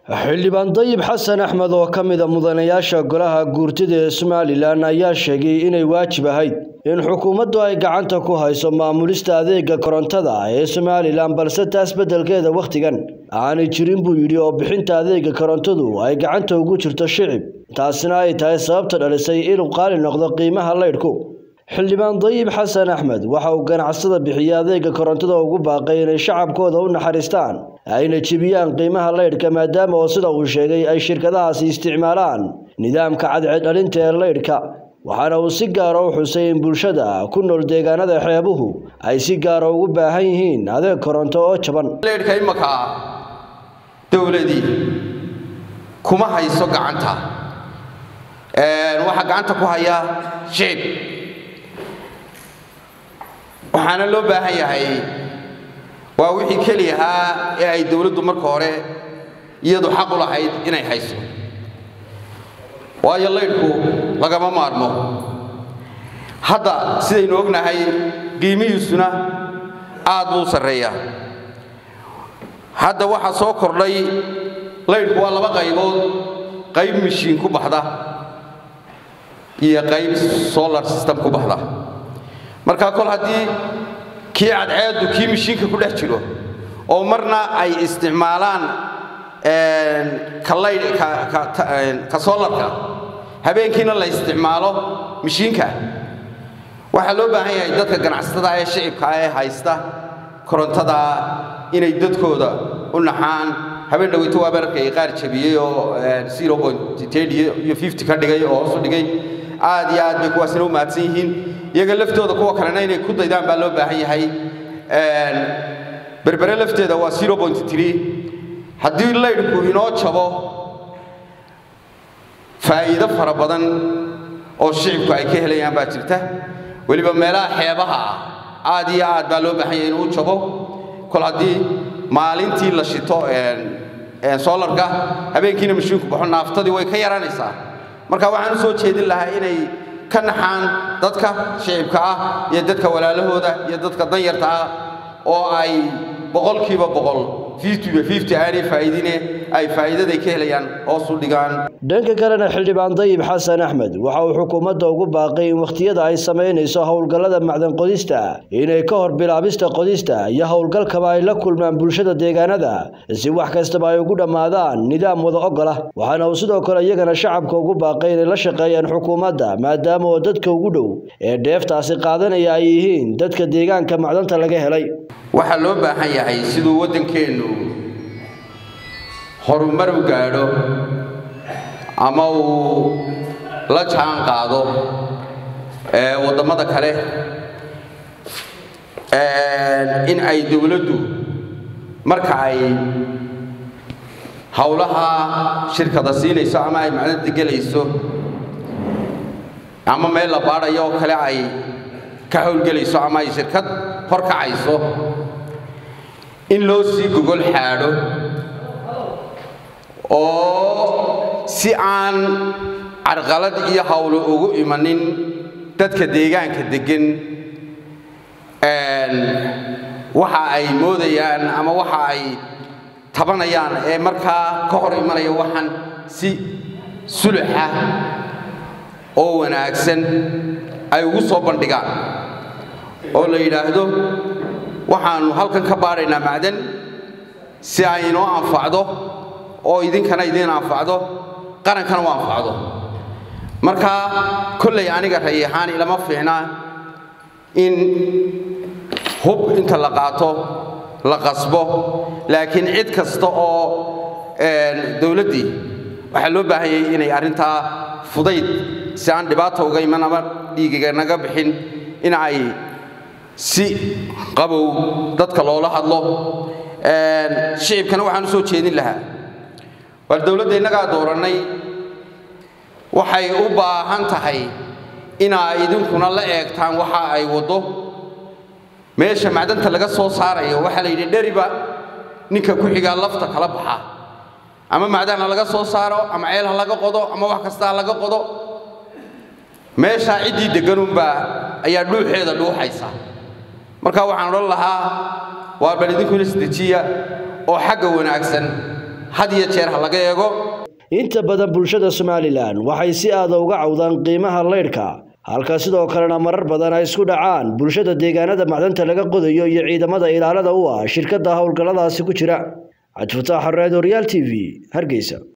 xildhibaan dayib xasan axmed oo ka mida mudanayaasha golaha guurtida ee somalilan ayaa sheegay inay waajib ahayd in xukuumaddu ay gacanta ku hayso maamulista adeega korontada ee somalilan balse taas beddelkeeda wakhtigan aanay jirin buu yidhi oo bixinta adeega korontadu ay gacanta ugu jirto shicib taasina ay tahay sababta dhalisay inuu qaali noqdo qiimaha leydhku xildhibaan dayib xasan axmed waxa uu ganacsada bixiya adeega korontada ugu baaqay inay shacabkooda u naxariistaan ayna jebiyaan qiimaha leydhka maadaama oo sida uu sheegay ay shirkadahaasi isticmaalaan nidaamka cadceeddhalinta ee leydhka waxaana uu si gaara u xusay in bulshada ku nool deegaanada xeebuhu ay si gaara ugu baahan yihiin adeeg koronto oo jaban leydhka imaka dowladii kuma hayso gacanta waxaa gacanta ku haya shicib waxaana loo baahan yahay waa wixii keliyahaa ee ay dowladdu marka hore iyadu xaq u lahayd inay hayso waayo laydhku lagama maarmo hadda sidaynu ognahay qiimihiisuna aad buu u sarreeyaa hadda waxaa soo kordhay laydhku waa laba qaybood qayb mishiin ku baxda iyo qayb solar system ku baxda markaa kol haddii kii cadceeddu kii mishiinka ku dhex jiro oo marna ay isticmaalaan ka solarka habeenkiina la isticmaalo mishiinka waxaa loo baahan yahay dadka ganacsatada ee shicibka ee haysta korontada inay dadkooda u naxaan habeen dhaweyto waa bararkay qaar jabiyey oo iyo ka dhigay oo hoosu dhigay aad iyo aad bay kuwaasina u mahadsan yihiin iyaga laftooda kuwa kalena inay ku daydaan baa loo baahan yahay berbere lafteeda waa haddii laydhku inoo jabo faa'iido fara badan oo shicibku ay ka helayaan baa jirta weliba meelaha xeebaha ah aad iyo aad baa loo baahan yahay inuu jabo kol haddii maalintii la shito solarka habeenkiina mashiinku baxo naaftadii way ka yaraanaysaa marka waxaan u soo jeedin lahaa inay ka naxaan dadka shicibka ah iyo dadka walaalahooda iyo dadka danyarta ah oo ay boqolkiiba boqol aanay faa'iidine ay faa'iidaday ka helayaan hoos u dhigaan dhanka kalena xildhibaan dayib xasan axmed waxa uu xukuumadda ugu baaqay in wakhtiyada ay samaynayso howlgallada macdan qodista inay ka hor bilaabista qodista iyo howlgalkaba ay la kulmaan bulshada deegaanada si wax kastaba ay ugu dhammaadaan nidaam wada ogol ah waxaana uu sidoo kale iyagana shacabka ugu baaqay inay la shaqeeyaan xukuumadda maadaama oo dadka ugu dhow ee dheeftaasi qaadanaya ay yihiin dadka deegaanka macdanta laga helay waxaa loo baahan yahay siduu waddankeennu horumar u gaadho ama uu la jaan qaado waddamada kale in ay dowladdu marka ay howlaha shirkada siinayso ama ay macnada gelayso ama meel la baadhayo oo kale ay ka howlgelayso ama ay shirkad horkacayso in loo sii gogol xaadho oo si aan carqalad iyo hawlo ugu imanin dadka deegaanka deggan waxa ay moodayaan ama waxa ay tabanayaan ee markaa ka hor imanaya waxaan si suluxa oo wanaagsan ay ugu soo bandhigaan oo la yidhaahdo waxaannu halkan ka baadhaynaa macdan si ay inoo anfacdo oo idinkana idiin anfacdo qarankana u anfacdo marka kollay aniga rayahaan ilama fiicna in hub inta la qaato la qasbo laakiin cid kasta oo dowladdii waxaa loo baahan yahay inay arrintaa fudayd si aan dhibaata uga iman ama dhiigiga naga bixin in ay si qabow dadka loola hadlo shicibkana waxaan u soo jeedin lahaa waar dowladda innagaa doorannay waxay u baahan tahay inaa idinkuna la eegtaan waxa ay waddo meesha macdanta laga soo saarayo waxaa la yidhi dheriba ninka ku xigaa lafta kala baxa ama macdan ha laga soo saaro ama ceel ha laga qodo ama wax kasta ha laga qodo meeshaa ciddii degganunbaa ayaa dhuuxeeda dhuuxaysa marka waxaan odhan lahaa waa bal idinkuna isdejiya oo xagga wanaagsan had iyo jeer ha laga eego inta badan bulshada somalilan waxay si aada uga cawdaan qiimaha leydhka halka sidoo kalena marar badan ay isku dhacaan bulshada deegaanada macdanta laga qodayo iyo ciidamada ilaalada u ah shirkadda howlgalladaasi ku jira cabdifataax xareed horyaal t v hargeysa